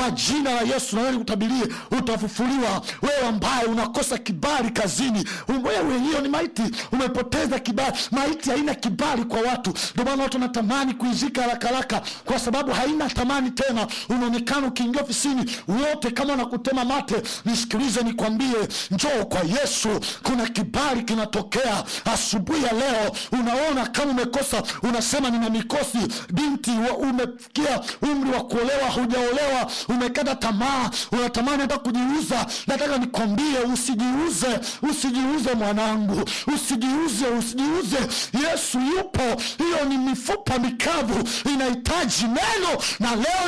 kwa jina la yesu nawe nikutabirie utafufuliwa wewe ambaye unakosa kibali kazini Um- wewe hiyo ni maiti umepoteza kibali maiti haina kibali kwa watu ndio maana watu wanatamani kuizika haraka haraka kwa sababu haina thamani tena unaonekana ukiingia ofisini wote kama wanakutema mate nisikilize nikwambie njoo kwa yesu kuna kibali kinatokea asubuhi ya leo unaona kama umekosa unasema nina mikosi binti wa- umefikia umri wa kuolewa hujaolewa umekata tamaa unatamani hata kujiuza nataka nikwambie usijiuze usijiuze mwanangu usijiuze usijiuze yesu yupo hiyo ni mifupa mikavu inahitaji neno na leo